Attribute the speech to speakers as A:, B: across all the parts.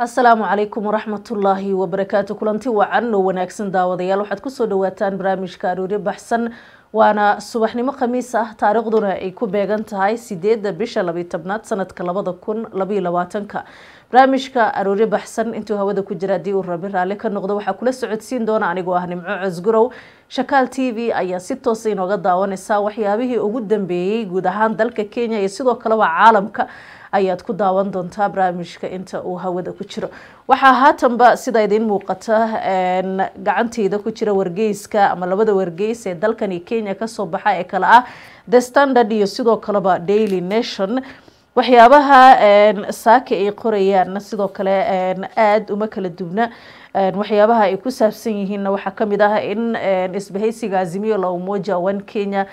A: asalaamu calaykum waraxmatullaahi wabarakaatu kulanti wacan oo wanaagsan daawadayaal waxaad kusoo dhawaataan barnaamijka aroori baxsan waana subaxnimo khamiis ah taariikhduna ay ku beegan tahay sideedda bisha labiy tobnaad sanadka labada kun labayo labaatanka barnaamijka aroori baxsan intuu hawada ku jira haddii uu rabi raalli ka noqdo waxaa kula socodsiin doona anigoo ah nimco cosgurow shakaal t v ayaa si toosa inooga daawanaysa waxyaabihii ugu dambeeyey guud ahaan dalka kenya iyo sidoo kaleba caalamka ayaad ku daawan doontaa barnaamijka inta uu hawada ku jiro waxaa haatanba sida idiin muuqata gacanteyda ku jira wargeyska ama labada wargeys ee dalkani kenya kasoo baxa ee kale ah the standard iyo sidoo kaleba daily nation waxyaabaha saaka ay qorayaan sidoo kale aada uma kala dubna waxyaabaha ay ku saabsan yihiinna waxaa kamid ah in isbahaysiga azimiyo la umoja one kenya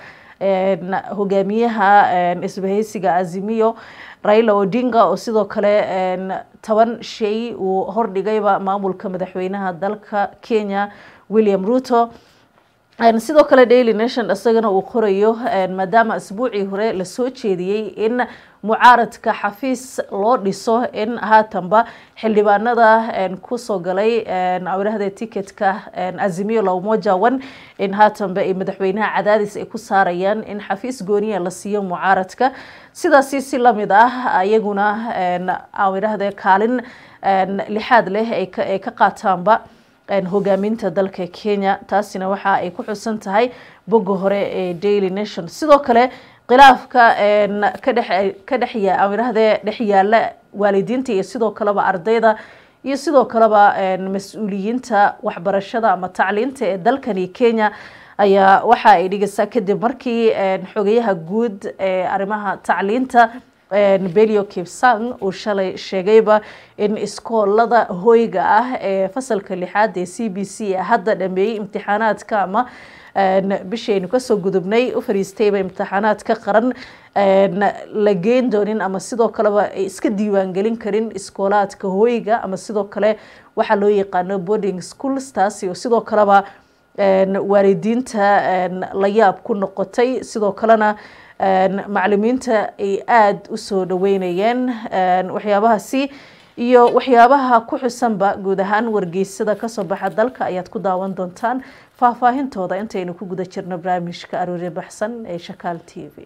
A: hogaamiyaha isbahaysiga azimiyo raila odinga oo sidoo kale toban shay uu hordhigayba maamulka madaxweynaha dalka kenya william ruto sidoo kale daily nation isagana uu qorayo maadaama asbuucii hore lasoo jeediyey in mucaaradka xafiis loo dhiso in haatanba xildhibaanada kusoo galay awrahda ticketka azimiyo la umoja one in haatanba ay madaxweynaha cadaadis ay ku saarayaan in xafiis gooniya la siiyo mucaaradka sidaasi si lamid ah ayaguna awrahda kaalin lixaad leh ay ka qaataanba hogaaminta dalka kenya taasina waxa ay ku xusan tahay bogga hore ee daily nation sidoo kale khilaafka ka dhexamirahde dhex yaala waalidiinta iyo sidoo kaleba ardayda iyo sidoo kaleba mas-uuliyiinta waxbarashada ama tacliinta ee dalkani kenya ayaa waxa ay dhigaysaa kadib markii xogayaha guud ee arrimaha tacliinta belio kipsang uu shalay sheegayba in iskoolada hoyga ah ee fasalka lixaad ee c b c hadda dhameeyey imtixaanaadka ama bishaynu kasoo gudubnay u fariistayba imtixaanaadka qaran la geen doonin ama sidoo kaleba ay iska diiwaangelin karin iskoolaadka hoyga ama sidoo kale waxaa loo yaqaano boarding schools taasi oo sidoo kaleba waalidiinta la yaab ku noqotay sidoo kalena macalimiinta ay aada usoo dhaweynayeen waxyaabahaasi iyo waxyaabaha ku xusanba guud ahaan wargeysada kasoo baxa dalka ayaad ku daawan doontaan faahfaahintooda intaynu ku guda jirno barnaamijka aroori baxsan ee shakaal t v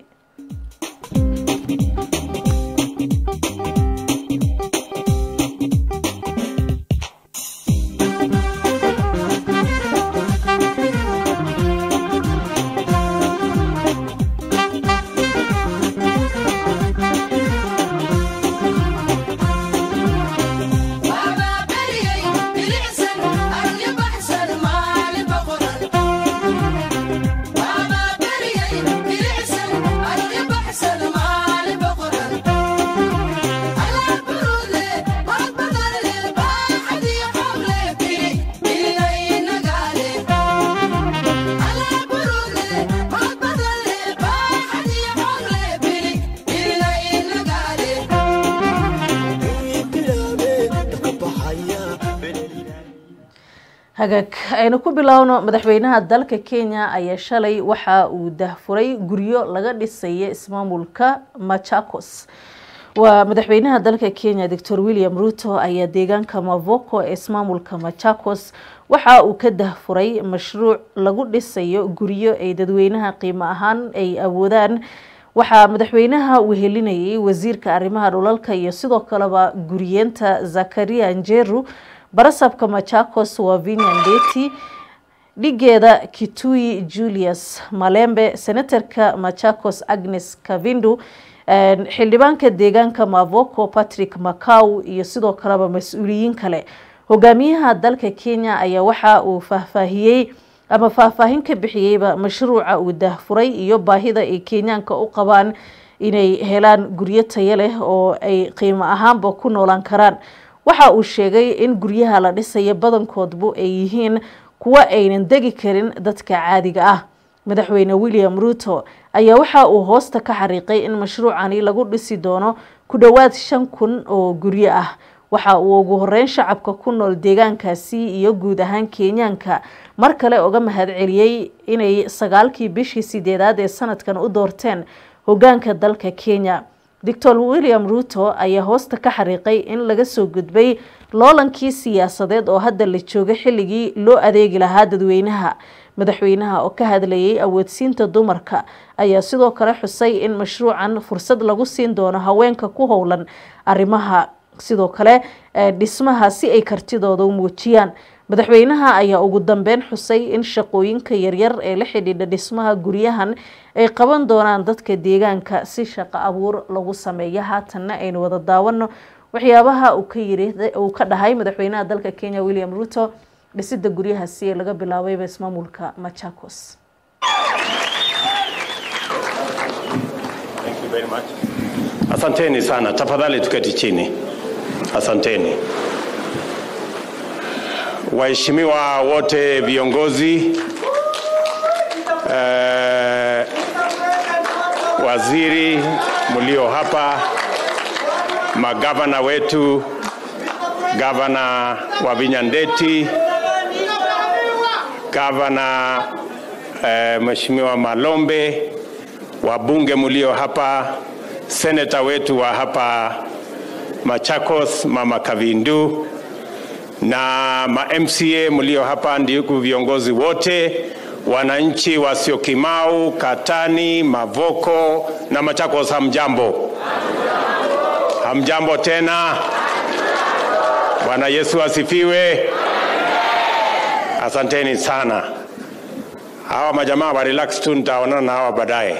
A: hagaag aynu ku bilaawno madaxweynaha dalka kenya ayaa shalay waxa uu dahfuray guryo laga dhisaya ismaamulka machakos waa madaxweynaha dalka kenya doctor william ruto ayaa deegaanka mavoko ee ismaamulka machakos waxa uu ka dahfuray mashruuc lagu dhisayo guryo ay dadweynaha qiimo ahaan ay awoodaan waxaa madaxweynaha wehelinayay wasiirka arrimaha dhulalka iyo sidoo kaleba guriyeenta zakaria njeru barasabka machakos waa vinian deti dhigeeda kitui julius malembe senatarka machakos agnes kavindu xildhibaanka deegaanka mavoko patrick macaw iyo sidoo kaleba mas-uuliyiin kale hogaamiyaha dalka kenya ayaa waxa uu faahfaahiyey ama faahfaahin ka bixiyeyba mashruuca uu dahfuray iyo baahida ay kenyaanka u qabaan inay helaan guryo tayo leh oo ay qiimo ahaanba ku noolaan karaan waxa uu sheegay in guryaha la dhisayo badankoodbu ay yihiin kuwo aynan degi karin dadka caadiga ah madaxweyne william ruto ayaa waxa uu hoosta ka xariiqay in mashruucani lagu dhisi doono ku dhowaad shan kun oo guryo ah waxa uu ugu horeyn shacabka ku nool deegaankaasi iyo guud ahaan kenyaanka mar kale uga mahadceliyey inay sagaalkii bishii sideedaad ee sanadkan u doorteen hogaanka dalka kenya doctor william ruto ayaa hoosta ka xariiqay in laga soo gudbay loolankii siyaasadeed oo hadda la jooga xilligii loo adeegi lahaa dadweynaha madaxweynaha oo ka hadlayay awoodsiinta dumarka ayaa sidoo kale xusay in mashruucan fursad lagu siin doono haweenka ku howlan arrimaha sidoo kale dhismaha si ay kartidooda u muujiyaan madaxweynaha ayaa ugu dambeyn xusay in shaqooyinka yaryar ee la xidhiidha dhismaha guryahan ay qaban doonaan dadka deegaanka si shaqo abuur lagu sameeyo haatanna aynu wada daawano waxyaabaha uu ka yiri uu ka dhahay madaxweynaha dalka kenya william ruto dhisida guryahaasi ee laga bilaabayba ismaamulka machakos
B: Asanteni sana, tafadhali tuketi chini. Asanteni waheshimiwa wote, viongozi eh, waziri mlio hapa, magavana wetu, gavana wa Vinyandeti, gavana eh, Mheshimiwa Malombe, wabunge mlio hapa, seneta wetu wa hapa Machakos, Mama Kavindu na ma MCA mlio hapa, ndugu viongozi wote, wananchi wa Syokimau, Katani, Mavoko na Machakos, hamjambo? Hamjambo tena. Bwana Yesu asifiwe. Asanteni sana. Hawa majamaa wa relax tu, nitaonana na hawa baadaye.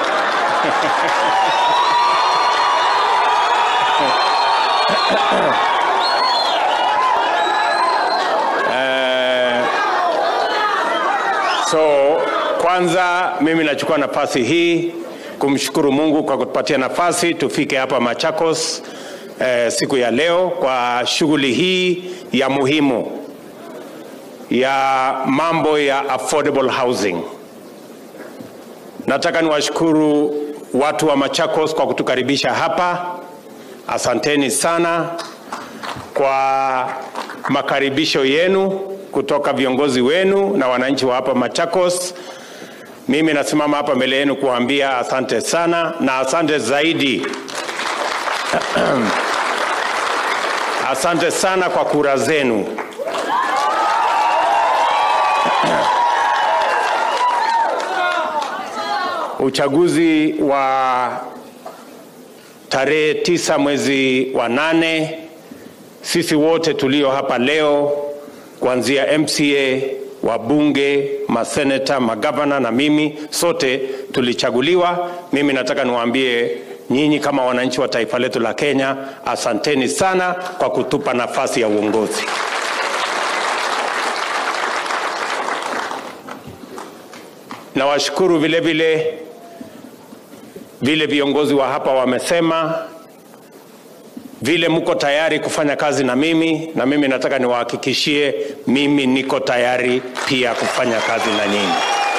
B: So kwanza mimi nachukua nafasi hii kumshukuru Mungu kwa kutupatia nafasi tufike hapa Machakos eh, siku ya leo kwa shughuli hii ya muhimu ya mambo ya affordable housing. Nataka niwashukuru watu wa Machakos kwa kutukaribisha hapa. Asanteni sana kwa makaribisho yenu kutoka viongozi wenu na wananchi wa hapa Machakos. Mimi nasimama hapa mbele yenu kuambia asante sana na asante zaidi asante sana kwa kura zenu. Uchaguzi wa tarehe tisa mwezi wa nane, sisi wote tulio hapa leo kuanzia MCA, wabunge, maseneta, magavana na mimi sote tulichaguliwa. Mimi nataka niwaambie nyinyi kama wananchi wa taifa letu la Kenya, asanteni sana kwa kutupa nafasi ya uongozi. Nawashukuru vile vile vile viongozi wa hapa wamesema vile mko tayari kufanya kazi na mimi, na mimi nataka niwahakikishie, mimi niko tayari pia kufanya kazi na nyinyi.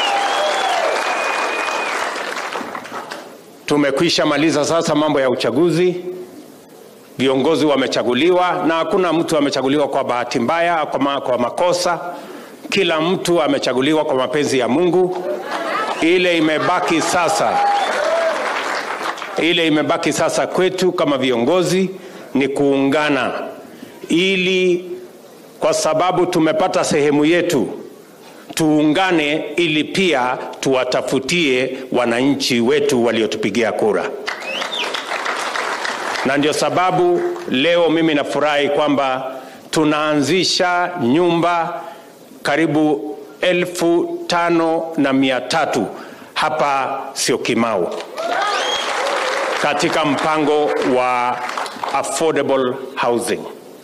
B: Tumekwisha maliza sasa mambo ya uchaguzi, viongozi wamechaguliwa, na hakuna mtu amechaguliwa kwa bahati mbaya, kwa, ma, kwa makosa. Kila mtu amechaguliwa kwa mapenzi ya Mungu. Ile imebaki sasa ile imebaki sasa kwetu kama viongozi ni kuungana, ili kwa sababu tumepata sehemu yetu, tuungane ili pia tuwatafutie wananchi wetu waliotupigia kura. Na ndio sababu leo mimi nafurahi kwamba tunaanzisha nyumba karibu elfu tano na mia tatu hapa Syokimau katika mpango wa affordable housing.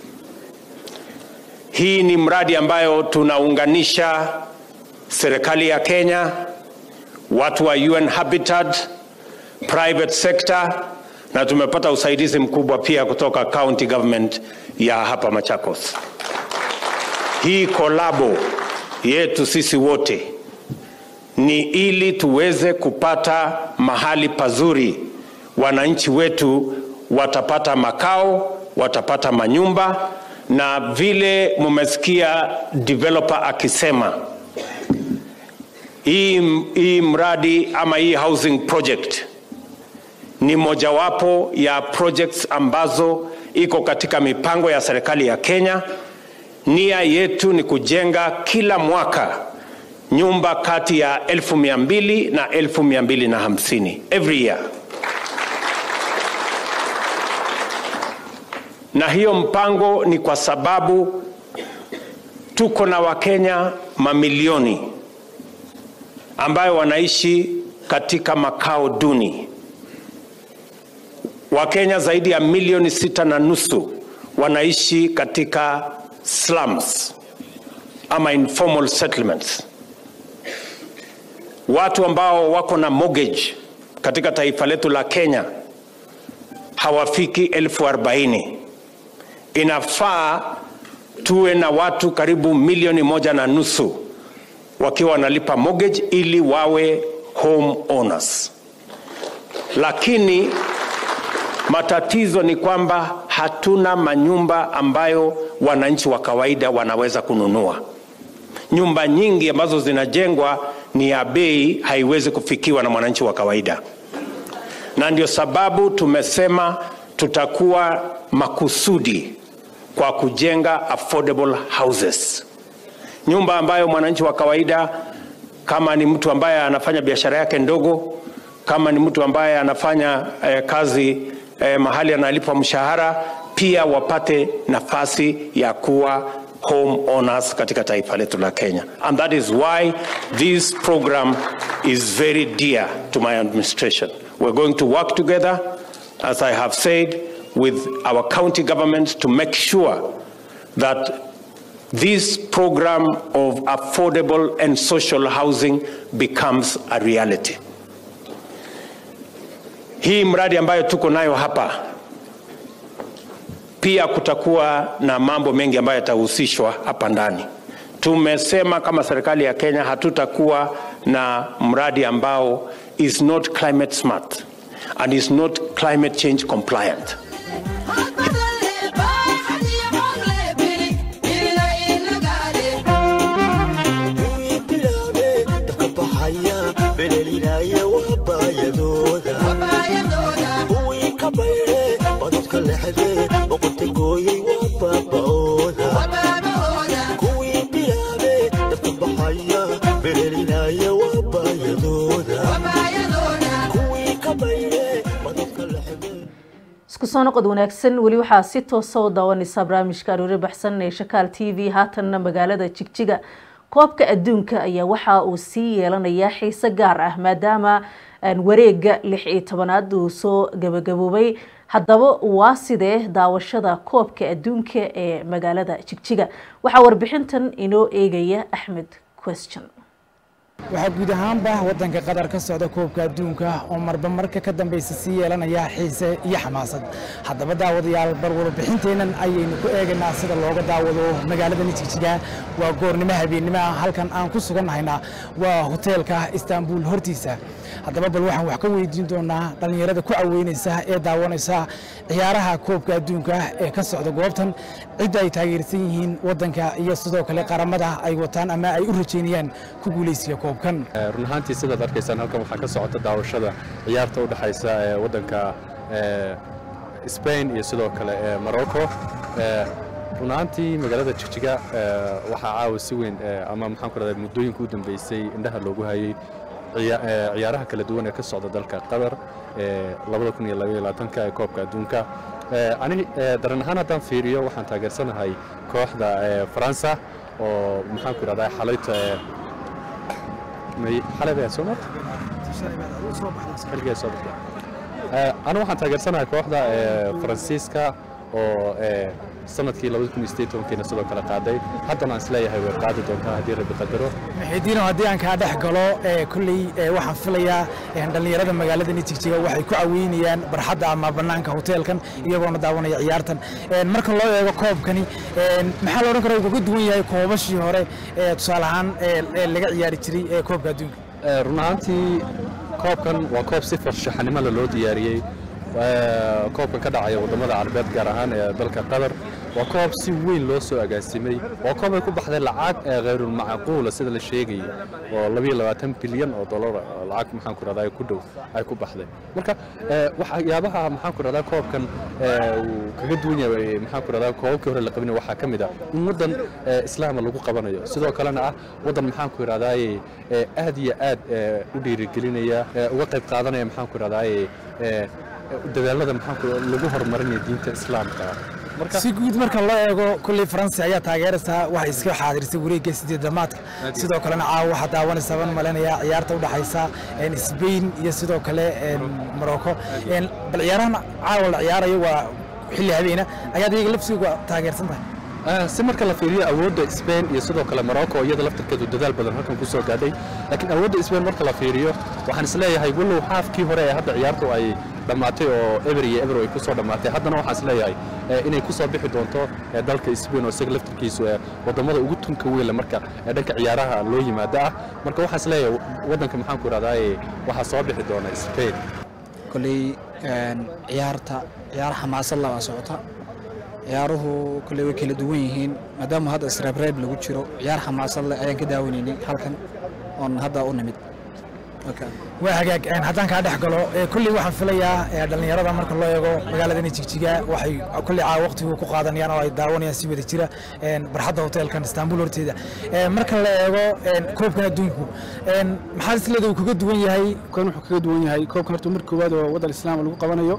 B: Hii ni mradi ambayo tunaunganisha serikali ya Kenya, watu wa UN Habitat, private sector na tumepata usaidizi mkubwa pia kutoka county government ya hapa Machakos. Hii kolabo yetu sisi wote ni ili tuweze kupata mahali pazuri wananchi wetu watapata makao, watapata manyumba, na vile mumesikia developer akisema hii, hii mradi ama hii housing project ni mojawapo ya projects ambazo iko katika mipango ya serikali ya Kenya. Nia yetu ni kujenga kila mwaka nyumba kati ya elfu mia mbili na elfu mia mbili na hamsini every year. Na hiyo mpango ni kwa sababu tuko na Wakenya mamilioni ambayo wanaishi katika makao duni. Wakenya zaidi ya milioni sita na nusu wanaishi katika slums ama informal settlements. Watu ambao wako na mortgage katika taifa letu la Kenya hawafiki elfu arobaini. Inafaa tuwe na watu karibu milioni moja na nusu wakiwa wanalipa mortgage ili wawe home owners, lakini matatizo ni kwamba hatuna manyumba ambayo wananchi wa kawaida wanaweza kununua. Nyumba nyingi ambazo zinajengwa ni ya bei, haiwezi kufikiwa na mwananchi wa kawaida, na ndio sababu tumesema tutakuwa makusudi kwa kujenga affordable houses, nyumba ambayo mwananchi wa kawaida, kama ni mtu ambaye anafanya biashara yake ndogo, kama ni mtu ambaye anafanya eh, kazi eh, mahali analipwa mshahara, pia wapate nafasi ya kuwa home owners katika taifa letu la Kenya. And that is why this program is very dear to my administration. We're going to work together, as I have said, with our county governments to make sure that this program of affordable and social housing becomes a reality. Hii mradi ambayo tuko nayo hapa pia kutakuwa na mambo mengi ambayo yatahusishwa hapa ndani. Tumesema kama serikali ya Kenya hatutakuwa na mradi ambao is not climate smart and is not climate change compliant.
A: isku soo noqod wanaagsan weli waxaa si toosa u daawanaysaa barnaamijka aroori baxsan ee shakaal t v haatanna magaalada jigjiga koobka adduunka ayaa waxa uu sii yeelanayaa xiise gaar ah maadaama wareega lix iyo tobanaad uu soo gabagaboobay haddaba waa sidee daawashada koobka adduunka ee magaalada jigjiga waxaa warbixintan inoo eegaya axmed question
C: waxaa guud ahaanba waddanka qatar ka socda koobka adduunka oo marba marka ka dambaysa sii yeelanaya xiise iyo xamaasad haddaba daawadayaal bar warbixinteennan ayaynu ku eegaynaa sida looga daawado magaaladani jigjiga waa goornimo habeennimoa halkan aan ku sugannahayna waa hoteelka istaanbul hortiisa haddaba bal waxaan wax ka weydiin doonaa dhallinyarada ku caweynaysa ee daawanaysa ciyaaraha koobka adduunka ee ka socda goobtan cidda ay taageersan yihiin waddanka iyo sidoo kale qaramada ay wataan ama ay u rajaynayaan ku guulaysiga koobkan
D: run ahaantii sidaad arkaysaan halkan waxaa ka socota daawashada ciyaarta u dhexaysa ee waddanka Spain iyo sidoo kale ee Morocco run ahaantii magaalada jigjiga waxaa caawa si weyn ama maxaan ku rahdaa muddooyinka u dambeysay indhaha loogu hayay ciyaaraha kala duwan ee ka socda dalka qatar ee ee koobka adduunka ani daran ahaan haddaan fiiriyo waxaan taageersanahay kooxda faransa oo maxaan ku idhahdaa xalayta xalay baa soo marta xilligee soo baxday anu waxaan taageersanahay kooxda faransiiska oo sanadkii kiina sidoo kale qaaday haddana aan isleeyahay way qaadi doontaa haddii rabbi qadaro
C: maxidiino haddii aan kaa dhex galo kolley waxaan filayaa dhallinyarada magaaladani jigjiga waxay ku caweynayaan barxadda ama bannaanka hoteelkan iyagoona daawanaya ciyaartan marka loo eego koobkani maxaa la odhan kara uu kaga duwan yahay koobashii hore tusaale ahaan laga ciyaari jiray koobka adduunka
D: run ahaantii koobkan waa koob si farshaxanimo leh loo diyaariyey koobkan ka dhacaya waddamada carabeed gaar ahaan ee dalka qatar waa koob si weyn loo soo agaasimay waa koob ay ku baxday lacag ee khayrulmacquula sida la sheegayo oo labiyo labaatan bilyan oo dollar oo lacag maxaan ku rahdaa ku dhow ay ku baxday marka ee, waxyaabaha maxaan ku rahdaa koobkan ee, uu kaga duwan yahay maxaan ku rahdaa koobabkii hore la qabinay waxaa ka mid ah in waddan ee, islaama lagu qabanayo sidoo kalena ah waddan maxaan ku rahdaaye ee, aad iyo aad ee, u dhiirigelinaya ee, uga qayb qaadanaya maxaan ku rahdaaye ee, dadaalada maxaan ku lagu horumarinaya diinta islaamka marka
C: si guud marka loo eego kulley faransi ayaa taageeraysaa waxay iska xaadirisay wareegga sideedamaadka sidoo kalena caawa waxaa daawanaysa baan malaynayaa ciyaarta u dhaxaysa een, Spain iyo sidoo kale een, Morocco Een, bal ciyaarahan caawa la ciyaarayo waa xilli habeena ayaad iyaga lafsiga taageersan tahay
D: Ah, si marka la fiiriyo awoodda Spain iyo sidoo kale Morocco iyada laftirkeedu dadaal badan halkan ku soo gaadhay laakiin awoodda Spain marka la fiiriyo waxaan isleeyahay walow haafkii hore ee hadda ciyaartu ay dhammaatay oo eber iyo eber ay ku soo dhammaatay haddana waxaan isleeyahay eh, inay ku soo bixi doonto eh, dalka Spain oo isaga laftirkiisu eh, wadamada ugu tunka weyn leh marka eh, dhanka ciyaaraha loo yimaado ah marka waxaan isleeyahay wadanka maxaan ku rahdaaye waxaa soo bixi doona Spain
E: koley een, ciyaarta ciyaar xamaasad leh waa socota ciyaaruhu koley way kala duwan yihiin maadaama hadda isreebreeb lagu jiro ciyaar xamaasad leh ayaan ka daawanaynay halkan oon hadda u nimid Okay.
C: waa hagaag een, haddaan kaa dhex galo ee, kulley waxaan filayaa ee, dhallinyarada marka loo eego magaaladani jigjiga waxay kulley caawa waqtigu ku qaadanayaan oo ay daawanayaan si wada jira een, barxadda hoteelkan istaanbul horteeda Ee, marka la eego een, koobkan adduunku een, maxaa isleeda uu kaga duwan yahay
F: kan wuxuu kaga duwan yahay koobkan horta marka koowaad oo waddan islaam lagu qabanayo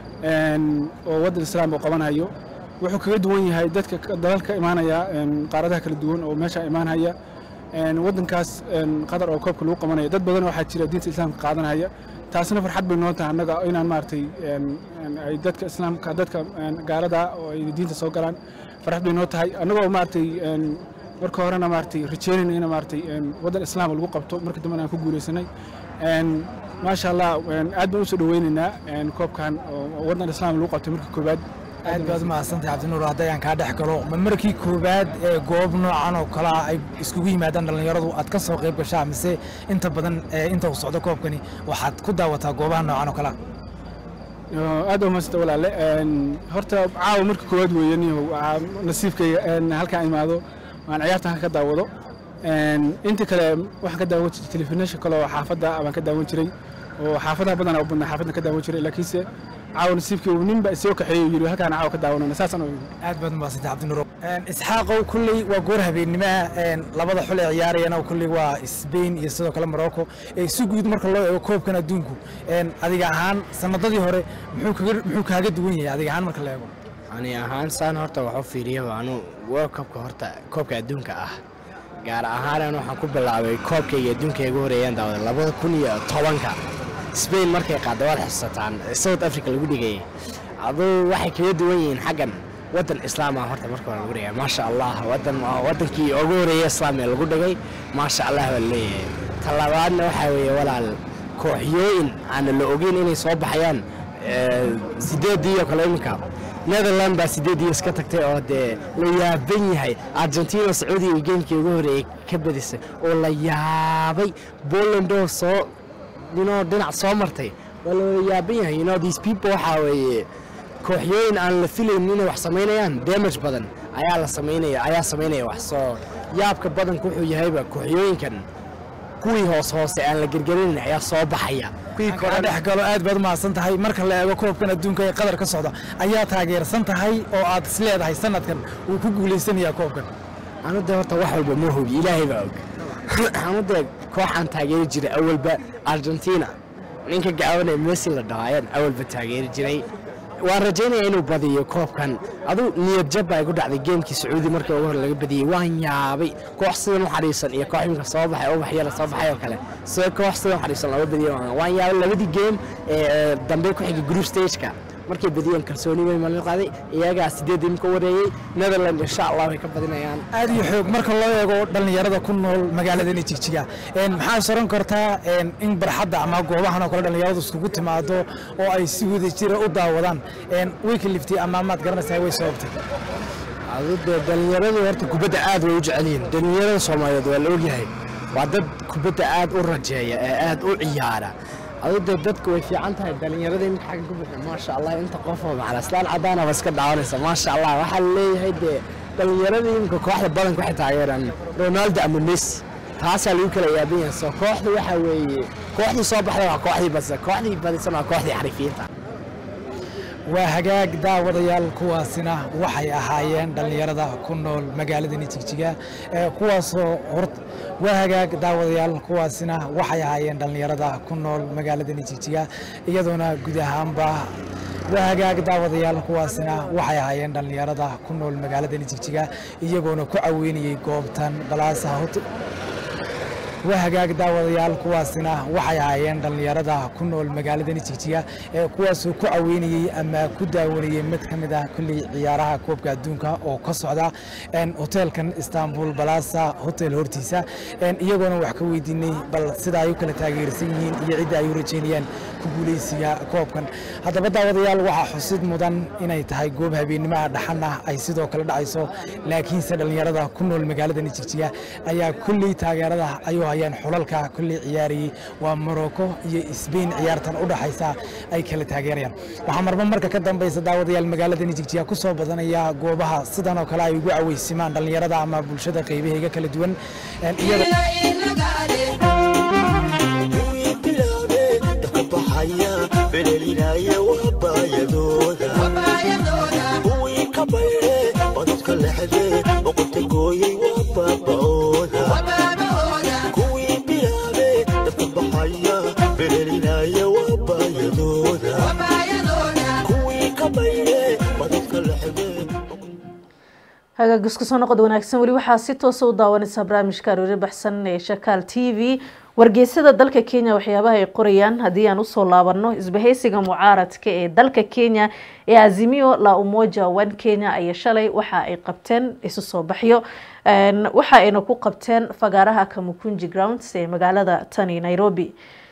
F: een, oo waddan islaam uu qabanayo wuxuu kaga duwan yahay dadka ka- dalalka imaanaya een, qaaradaha kala duwan oo meesha imaanaya een, waddankaas een, qatar oo koobka lagu qabanayo dad badan waxaa jira diinta islaamka qaadanaya taasina farxad bay noo tahay annaga inaan maaragtay een, een, ay dadka islaamka dadka een, gaalada oo ay diinta soo galaan farxad bay noo tahay annagoo maaragtay een, marka horena maaragtay rajeynayna in maaragtay een, waddan islaam lagu qabto marka dambena aan ku guuleysanay een, maasha allah een, aad baan usoo dhaweynaynaa een, koobkan oo waddan islaam lagu qabtay marka koowaad
C: aad baad umahadsantahay cabdinuur hadday aan kaa dhex galo ma markii koowaad ee goob noocan oo kale ah ay iskugu yimaadaan dhallinyaradu aad ka soo qayb gashaa mise inta badan ee inta uu socdo koobkani waxaad ku daawataa goobaha noocan oo kale ah
F: Yoo, aad baa umahadsanta walaale Een, horta caawa marka koowaad weeye niyow waa nasiibkayga een, halkaan imaado waan ciyaartan halka ka daawado Een, inta kale waxaan ka daawan jiray telefishinka kale oo xaafadda baan ka daawan jiray oo xaafadaha badanaa u badnaa xaafadda ka daawan jiray laakiinse caawa nasiibkaygu nin baa isoo kaxeeyey oo yidhi halkaan caawa ka daawanana saasaan u
C: aad baad umahadsantahay cabdinuur Een, isxaaqow kulley waa goor habeennimoa een, labada xul ee ciyaarayana kulley waa Spain iyo sidoo kale Morocco ee si guud marka loo eego koobkan adduunku een, adiga ahaan sanadadii hore muxuu kaga muxuu kaaga duwan yahay adiga ahaan marka la eego
G: ani ahaan saan horta waxu fiiriyo anu world cupka horta koobka adduunka ah gaar ahaan anu waxaan ku bilaabay koobkayga adduunka igu horeeyaan daawada labada kun iyo tobanka spain markay qaadda waad xusataan south africa lagu dhigayay aduu waxay kaga duwan yihiin xaggan waddan islaam ah horta marka hore lagu dhigay maasha allah waddan waa waddankii ugu horeeya islaam ee lagu dhigay maasha allah baa leeyahay talabaadna waxaa weeye walaal kooxyooyin aana la ogeyn inay soo baxayaan ee, sideedii oo kale iminka netherland baa sideedii iska tagtay oo dee la yaaban yahay argentina sacuudiga iyo geemkii ugu horeeyey ka badisay oo la yaabay poland oo soo dhinoo dhinac soo martay waa la wada yaaban yahay you know these people waxaa weeye kooxyooyin aan la filayn inay wax samaynayaan damage badan ayaa la samaynaya ayaa samaynaya wax soo yaabka badanku wuxuu yahayba kooxyooyinkan kuwii hoos hoose aan la gergerinayn ayaa soo baxaya kuwii
C: kaa
G: kore
C: dhex galo aad baad umahadsan tahay marka la eego koobkan adduunka ee qadar ka socda ayaa taageersan tahay oo aad is leedahay sanadkan uu ku guulaysanayaa koobkan
G: anu dee horta wax walba ma hogi ilaahay baa og anu dee kooxaan taageeri jiray awalba argentina ninka gacawanaya messi la dhaho ayaan awalba taageeri jiray waan rajaynaya inuu badiyo koobkan aduu niyad jab baa igu dhacday geemkii sacuudi markii ugu hore laga badiyey waan yaabay koox sidan u xariisan iyo koox imika soo baxay ubax yara soo baxay oo kale sida koox sidan u xariisan lama badiyo waan- waan yaabay labadii geem ee dambe ku xigay group stageka markay badiyeen kalsooni weyn malin qaaday iyagaa sideed imika wareeyey netherland insha allah way ka badinayaan
C: aad iyo xoog marka loo eego dhallinyarada ku nool magaaladani jigjiga Een, maxaa soran kartaa een, in barxadda ama goobahan oo kale dhallinyaradu iskugu timaado oo ay si wada jira u daawadaan Een, way kaliftay ama maad garanaysaa way sababtay
G: adu dee dhallinyaradu horta kubadda aad way u jecel yihiin dhallinyarada soomaaliyeed waa la ogyahay waa dad kubadda aad u rajeeya ee aad u ciyaara adu dee dadku way fiican tahay dhallinyarada iminka xagga ku bixi maasha allah inta qofoo macala islaan caddaanaba iska daawanaysa maasha allah waxaa leeyahay dee dhallinyarada iminka kooxda badanka waxay taageeraan ronaldo ama messi taasaa lagu kala yaaban yahay soo kooxdu waxaa weeye kooxdii soo baxday waa kooxdii badisa kooxdii badisana waa kooxdii xarifiyiinta
C: waa hagaag daawadayaal kuwaasina waxay ahaayeen dhallinyarada ku nool magaaladani jigjiga ee kuwaasoo hor waa hagaag daawadayaal kuwaasina waxay ahaayeen dhallinyarada ku nool magaaladani jigjiga iyadoona guud ahaanba waa hagaag daawadayaal kuwaasina waxay ahaayeen dhallinyarada ku nool magaaladani jigjiga iyagoona ku caweynayey goobtan balaasa hot waa hagaag daawadayaal kuwaasina waxay ahaayeen dhallinyarada ku nool magaaladani jigjiga ee kuwaasoo ku caweynayey ama ku daawanayey mid ka mid ah kulley ciyaaraha koobka adduunka oo ka socda hoteelkan istanbul balasa hotel hortiisa iyagoona wax ka weydiinay bal sida ay u kala taageersan yihiin iyo cidda ay u rajeynayaan ku guuleysiga koobkan haddaba daawadayaal waxaa xusid mudan inay tahay goob habeenimaha dhaxana ay sidoo kale dhacayso laakiinse dhallinyarada ku nool magaaladani jigjiga ayaa kulley taageerada ayuu hayaan xulalka kulley ciyaarayey waa morocco iyo sbain ciyaartan u dhaxaysa ay kala taageerayaan waxaa marba marka ka dambaysa daawadayaal magaaladani jigjiga ku soo badanaya goobaha sidan oo kale ay ugu caweysimaan dhallinyarada ama bulshada qaybaheega kala duwan
A: hagaag isku soo noqod wanaagsan weli waxaa si toosa u daawanaysaa barnaamijka aroori baxsan ee shakaal t v wargeysada dalka kenya waxyaabaha ay qorayaan haddii aan usoo laabano isbahaysiga mucaaradka ee dalka kenya ee azimio la umoja one kenya ayaa shalay waxa ay qabteen isu soo baxyo waxa ayna ku qabteen fagaaraha kamukunji grounds ee magaalada tani nairobi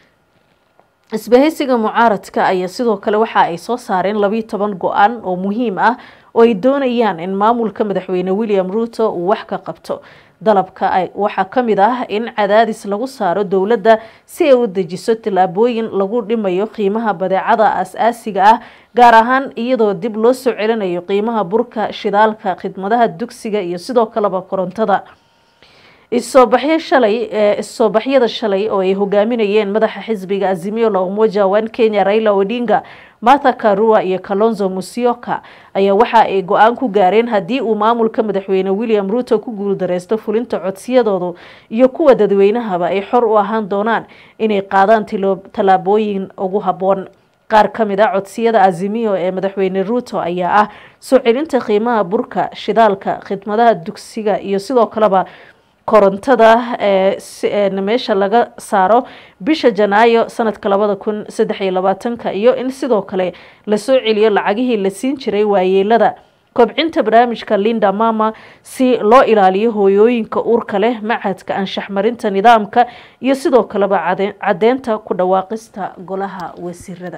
A: isbahaysiga mucaaradka ayaa sidoo kale waxa ay soo saareen labiyo toban go-aan oo muhiim ah oo ay doonayaan in maamulka madaxweyne william ruuto uu wax ka qabto dalabka waxaa ka mid ah in cadaadis lagu saaro dowladda si ay u dejiso tillaabooyin lagu dhimayo qiimaha badeecada as-aasiga ah gaar ahaan iyadoo dib loo soo celinayo qiimaha burka shidaalka khidmadaha dugsiga iyo sidoo kaleba korontada issoobaxyo shalay issoobaxyada shalay oo ay hogaaminayeen madaxa xisbiga azimio la umoja one kenya raila odinga martha karua iyo kalonzo musyoka ayaa waxa ay go-aan ku gaareen haddii uu maamulka madaxweyne william ruuto ku guuldareysto fulinta codsiyadoodu iyo kuwa dadweynahaba ay xor u ahaan doonaan inay qaadaan tallaabooyin ugu habboon qaar ka mid a codsiyada azimio ee madaxweyne ruuto ayaa ah soo celinta qiimaha burka shidaalka khidmadaha dugsiga iyo sidoo kaleba korontada ee meesha laga saaro bisha janaayo sanadka labada kun saddex iyo labaatanka iyo in sidoo kale lasoo celiyo lacagihii la siin jiray waayeelada kobcinta barnaamijka linda mama si loo ilaaliyo hooyooyinka uurka leh macadka anshaxmarinta nidaamka iyo sidoo kaleba cadeynta ku dhawaaqista golaha wasiirada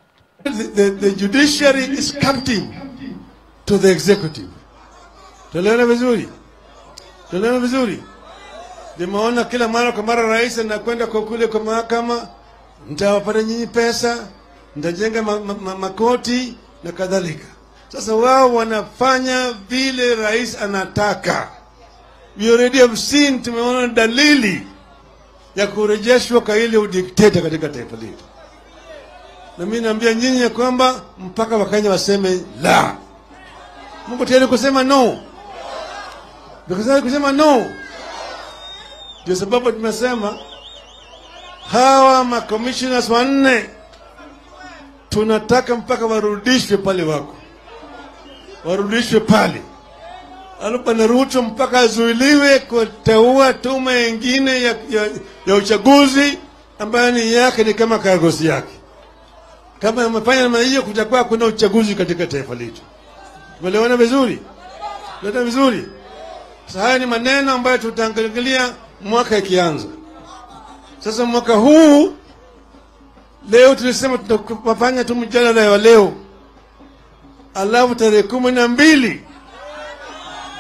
H: Tunaona vizuri, nimeona kila mara kwa mara rais anakwenda kwa kule kwa mahakama, mtawapata nyinyi pesa, mtajenga ma, ma, ma, makoti na kadhalika. Sasa wao wanafanya vile rais anataka. We already have seen, tumeona dalili ya kurejeshwa kwa ile udikteta katika taifa letu, na mimi naambia nyinyi ya kwamba mpaka Wakenya waseme la. Mungu tayari kusema no Tukisema kusema no, ndio sababu tumesema hawa makommissioners wanne tunataka mpaka warudishwe pale wako, warudishwe pale. Alafu na Ruto mpaka azuiliwe kuteua tume ingine ya, ya, ya uchaguzi ambayo ni yake ni kama kagosi yake. Kama amefanya namna hiyo, kutakuwa kuna uchaguzi katika taifa letu. Tumeelewana vizuri? Tumeelewana vizuri? Sasa haya ni maneno ambayo tutaangalia mwaka ikianza. Sasa mwaka huu leo tulisema tutafanya tu mjadala wa leo, alafu tarehe kumi na mbili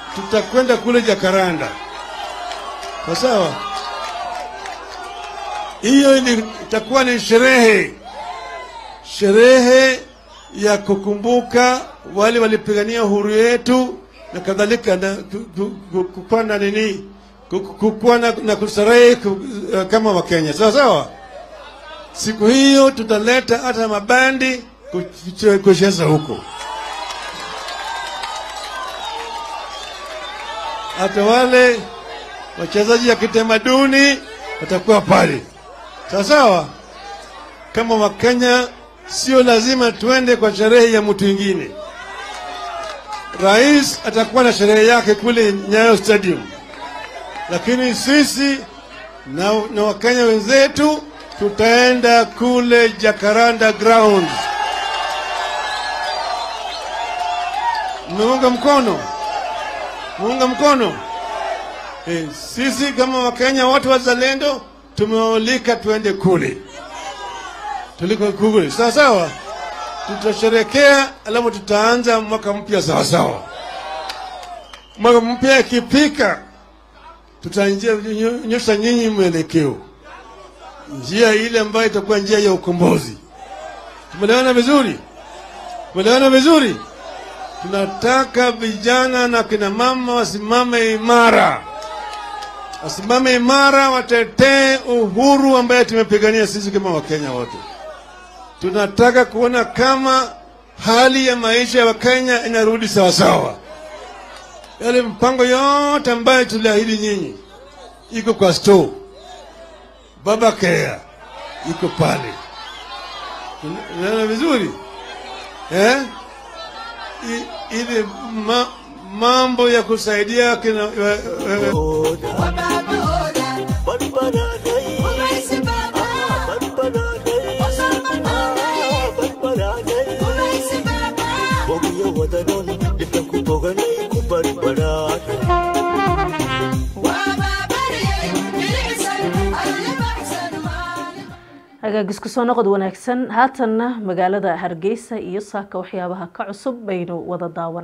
H: tutakwenda kule Jakaranda, sawa sawa. hiyo ili- itakuwa ni sherehe, sherehe ya kukumbuka wale walipigania uhuru yetu na kadhalika, na ku- ku- ku- kukuwa na nini, ku- ku- kukuwa na, na kustarehe ku- eh, kama Wakenya, sawa sawa. Siku hiyo tutaleta hata mabandi kuch- kucheza huko, hata wale wachezaji ya kitamaduni watakuwa pale, sawa sawa. Kama Wakenya, sio lazima tuende kwa sherehe ya mtu mwingine. Rais atakuwa na sherehe yake kule Nyayo Stadium, lakini sisi na, na Wakenya wenzetu tutaenda kule Jacaranda Grounds. Mmeunga mkono? Muunga mkono? E, sisi kama Wakenya watu wazalendo tumewalika tuende kule, tuliko kule, sawa sawa. Tutasherekea alafu tutaanza mwaka mpya sawa sawa. Mwaka mpya ikipika, tutanyosha nyinyi mwelekeo, njia ile ambayo itakuwa njia ya ukombozi. Tumeelewana vizuri? Tumeelewana vizuri? Tunataka vijana na kina mama wasimame imara, wasimame imara, watetee uhuru ambaye tumepigania sisi kama Wakenya wote. Tunataka kuona kama hali ya maisha ya Wakenya inarudi sawasawa. Yale mpango yote ambayo tuliahidi nyinyi iko kwa store, baba care iko pale. Unaona vizuri eh? I- ile ma, mambo ya kusaidia kina, wa, wa,
A: hagaagis kusoo noqod wanaagsan haatanna magaalada hargeysa iyo saaka waxyaabaha ka cusub baynu wada daawan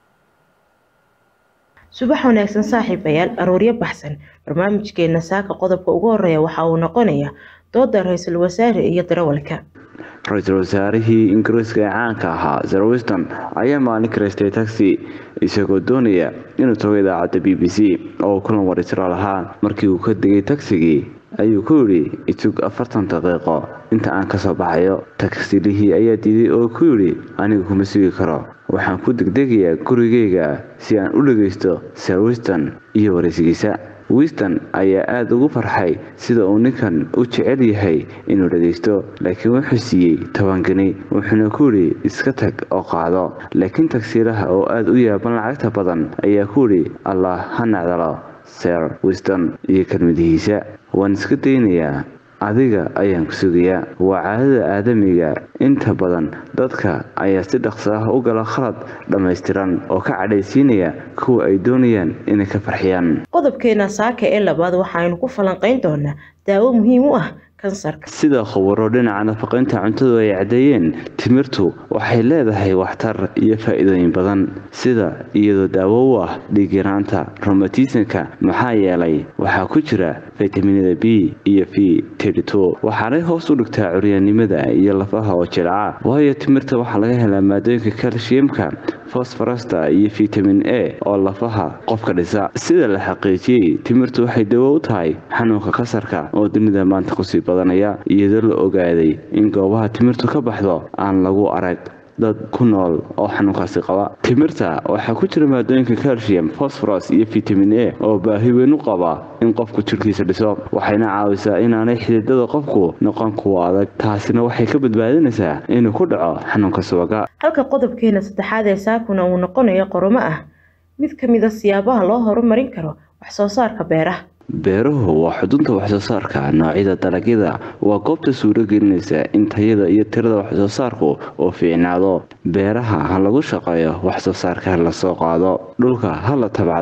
I: subax wanaagsan saaxiibayaal arooryo baxsan barnaamijkeena saaka qodobka ugu horeeya waxa uu noqonayaa dooda ra-iisul wasaare iyo darawalka
J: ra-iisul wasaarihii ingiriiska ee caanka ahaa sir wiston ayaa maalin karaystay taxi isagoo doonaya inuu tago idaacadda b b c oo kulan warisra lahaa markii uu ka degay tagsigii ayuu ku yidhi isug afartan daqiiqo inta aan kasoo baxayo tagsilihii ayaa diiday oo ku yidhi aniga kuma sugi karo waxaan ku degdegayaa gurigayga si aan u dhagaysto sir wiston iyo waraysigiisa wiston ayaa aada ugu farxay sida uu ninkan u jecel yahay inuu dhagaysto laakiin wuxuu siiyey tobankani wuxuuna ku yidhi iska tag oo qaado laakiin tagsiilaha oo aada u yaaban lacagta badan ayaa ku yidhi allah ha nacdalo sir wiston iyo kelmadihiisa waan iska daynayaa adiga ayaan ku sugayaa waa caadada aadamiga inta badan dadka ayaa si dhaqso ah u gala khalad dhammaystiran oo ka cadhaysiinaya kuwa ay doonayaan inay ka farxiyaan
I: qodobkeena saaka ee labaad waxaaynu ku falanqayn doonaa daawo muhiim u ah kansarka
J: sida khubaro dhinaca nafaqaynta cuntadu ay caddeeyeen timirtu waxay leedahay waxtar iyo faa'iidooyin badan sida iyadoo daawo u ah dhiigyaraanta romatismka maxaa yeelay waxaa ku jira fitaminada b iyo v waxaanay hoos u dhigtaa curyaannimada iyo lafaha oo jilca waayo timirta waxaa laga helaa maadooyinka kalshiyamka fosforasta iyo fitamin a oo lafaha qofka dhisa sida la xaqiijiyey timirtu waxay dawo u tahay xanuunka kasarka oo dunida maanta kusii badanaya iyadoo la ogaaday in goobaha timirtu ka baxdo aan lagu arag dad ku nool oo xanuunkaasi qaba timirta waxaa ku jira maadooyinka calcium fosforos iyo vitamin a oo baahi weyn u qaba in qofku jirhkiisa dhiso waxayna caawisaa inaanay xididada qofku noqon kuwa adag taasina waxay ka badbaadinaysaa inuu ku dhaco xanuunka subaga
I: halka qodobkeena saddexaad ee saakuna uu noqonayo qoromo ah mid ka mid a siyaabaha loo horumarin karo wax soo saarka beeraha
J: beeruhu waa xudunta waxsoo saarka noocyada dalagyada waa goobta suuro gelinaysa in tayada iyo tirada waxsoo saarku uu fiicnaado beeraha ha lagu shaqeeyo waxsoo saarka ha lasoo qaado dhulka ha la tabcdo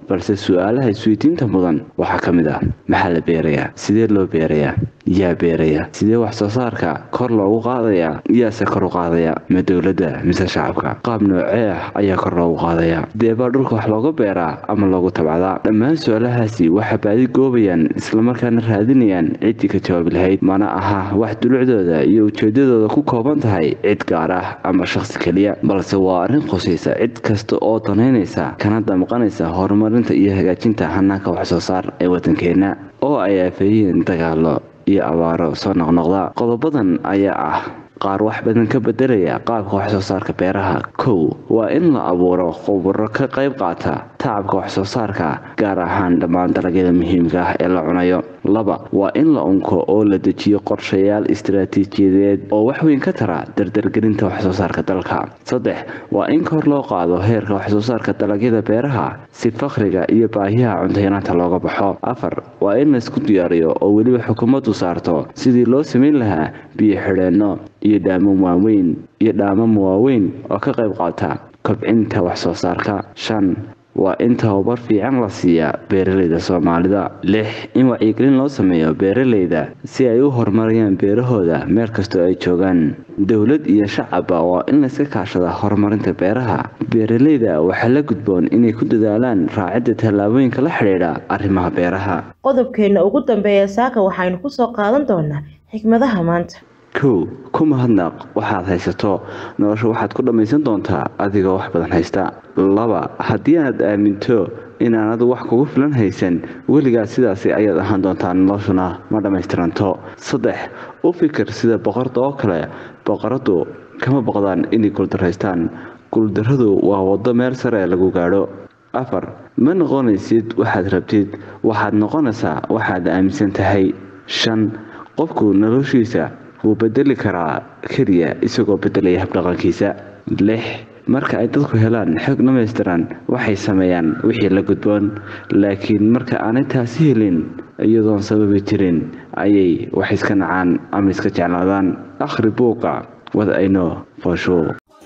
J: balse su-aalaha isweydiinta mudan waxaa ka mid ah maxaa la beerayaa sidee loo beerayaa yaa beeraya sidee wax soo saarka kor loogu qaadayaa yaase kor u qaadaya ma dowladda mise shacabka qaab noocee ah ayaa kor loogu qaadaya deebaa dhulka wax looga beeraa ama loogu tabcadaa dhammaan su-aalahaasi waxaa baadi goobayaan islamarkaana raadinayaan ciddii ka jawaabi lahayd mana aha wax dulucdooda iyo ujeedadooda ku kooban tahay cid gaar ah ama shaqsi keliya balse waa arrin qosaysa cid kasta oo danaynaysa kana damqanaysa horumarinta iyo hagaajinta hanaanka wax soo saar ee waddankeenna oo ay aafeeyeen dagaalo iyo abaaro soo noqnoqda qodobadan ayaa ah qaar wax badan ka bedelaya qaabka wax soo saarka beeraha kow waa in la abuuro khuburo ka qayb qaata tacabka wax soo saarka gaar ahaan dhammaan dalagyada muhiimka ah ee la cunayo laba waa in la unko oo la dejiyo qorshayaal istaraatiijiyadeed oo waxweyn ka tara dardargelinta wax soo saarka dalka saddex waa in kor loo qaado heerka wax soo saarka dalagyada beeraha si fakhriga iyo baahiyaha cuntayanaanta looga baxo afar waa in laysku diyaariyo oo weliba xukuumaddu saarto sidii loo samayn lahaa biyo xidheenno iyo dhaamam waaweyn iyo dhaamam waaweyn oo ka qayb qaata kobcinta wax soo saarka shan waa in tababar fiican la siiyaa beeralayda soomaalida lix in wacyigelin loo sameeyo beeralayda si ay u horumariyaan beerahooda meel kastoo ay joogaan dowlad iyo shacabba waa in layska kaashada horumarinta beeraha beeralayda waxaa la gudboon inay ku dadaalaan raacidda tallaabooyinka la xidhiidha arrimaha beeraha
I: qodobkeena ugu dambeeya saaka waxaynu kusoo qaadan doonaa xikmadaha maanta
J: kow ku mahadnaq waxaad haysato nolosha waxaad ku dhammaysan doontaa adigoo wax badan haysta laba haddii aad aaminto inaanadu wax kugu filan haysan weligaa sidaasi ayaad ahaan doontaa noloshuna ma dhammaystiranto saddex u fikir sida boqorda oo kale boqoradu kama boqdaan inay guuldaraystaan guuldarradu waa waddo meel sare lagu gaadho afar ma noqonaysid waxaad rabtid waxaad noqonaysaa waxaad aaminsan tahay shan qofku noloshiisa wuu bedeli karaa keliya isagoo bedelaya habdhaqankiisa lix marka ay dadku helaan xog dhamaystiran waxay sameeyaan wixii la gudboon laakiin marka aanay taasi helin iyadoon sababi jirin ayay wax iska nacaan ama iska jeclaadaan akhri buuqa wad ayno foosho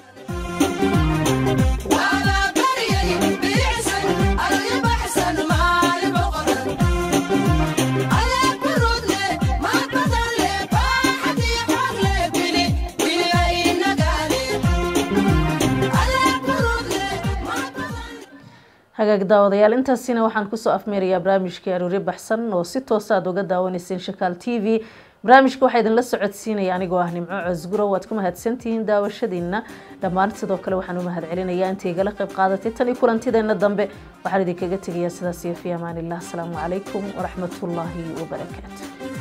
A: hagaag daawadayaal intaasina waxaan kusoo afmeerayaa barnaamijkii aroori baxsan oo si toosa aad uga daawanayseen shakaal t v barnaamijka waxaa idinla socodsiinaya anigoo ah nimco cosguro waad ku mahadsantihiin daawashadiina dhammaan sidoo kale waxaan u mahad celinayaa inta igala qayb qaadatay tan iyo kulantideena dambe waxaan idinkaga tegayaa sidaas iyo fi amaanillah asalaamu calaykum waraxmatullaahi wabarakaatu